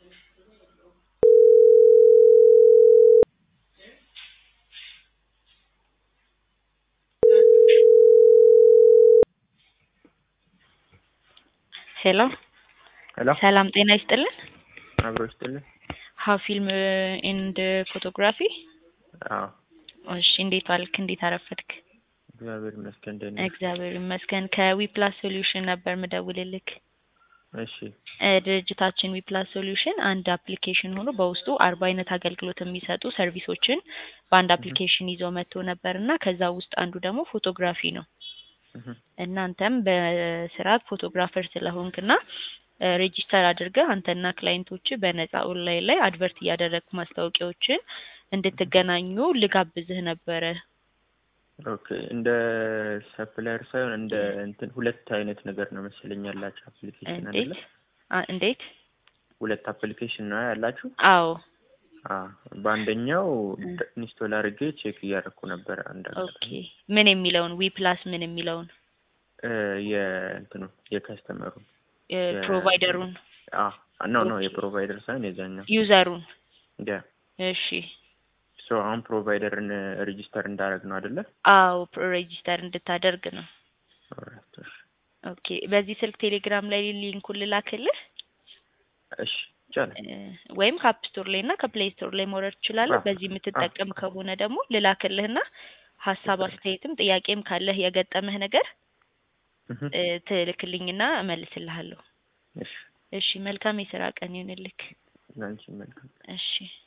ሄሎ ሄሎ ሰላም ጤና ይስጥልን። አብሮ ይስጥልኝ። ሀ ፊልም ኤንድ ፎቶግራፊ። አዎ እሺ እንዴት ዋልክ? እንዴት አረፈድክ? እግዚአብሔር ይመስገን ደህና ነኝ። እግዚአብሔር ይመስገን። ከዊፕላስ ሶሉሽን ነበር ምደውልልክ። እሺ እ ድርጅታችን ዊፕላስ ሶሉሽን አንድ አፕሊኬሽን ሆኖ በውስጡ አርባ አይነት አገልግሎት የሚሰጡ ሰርቪሶችን በአንድ አፕሊኬሽን ይዞ መጥቶ ነበር እና ከዛ ውስጥ አንዱ ደግሞ ፎቶግራፊ ነው። እህ እናንተም በስርዓት ፎቶግራፈር ስለሆንክና እ ሬጂስተር አድርገህ አንተና ክላይንቶች በነፃ ኦንላይን ላይ አድቨርት እያደረግክ ማስታወቂያዎችን እንድትገናኙ ልጋብዝህ ነበረ። ኦኬ እንደ ሰፕላየር ሳይሆን እንደ እንትን ሁለት አይነት ነገር ነው መሰለኝ ያላችሁ አፕሊኬሽን አይደለ? እንዴት አ- እንዴት? ሁለት አፕሊኬሽን ነው ያላችሁ? አዎ አ በአንደኛው ኢንስቶል አድርጌ ቼክ እያደረኩ ነበር። አንድ ኦኬ። ምን የሚለውን ዊ ፕላስ ምን የሚለውን እ የእንትኑ የከስተመሩ እ ፕሮቫይደሩን አ ኖ ኖ ኦኬ። የፕሮቫይደር ሳይሆን የዛኛው ዩዘሩን ያ እሺ ሶ አሁን ፕሮቫይደርን ሬጂስተር እንዳደረግ ነው አይደለ? አዎ ሬጂስተር እንድታደርግ ነው። ኦልራይት እሺ ኦኬ በዚህ ስልክ ቴሌግራም ላይ ሊንኩን ልላክልህ እሺ ይቻላል። እ ወይም ከአፕ ስቶር ላይ እና ከፕሌይ ስቶር ላይ መውረድ ትችላለህ። አዎ፣ በዚህ የምትጠቀም ከሆነ ደግሞ ልላክልህና ሀሳብ አስተያየትም ጥያቄም ካለህ የገጠመህ ነገር እህ እ ትልክልኝና እመልስልሃለሁ። እሺ እሺ መልካም የስራ ቀን ይሁንልክ። ላንቺ መልካም እሺ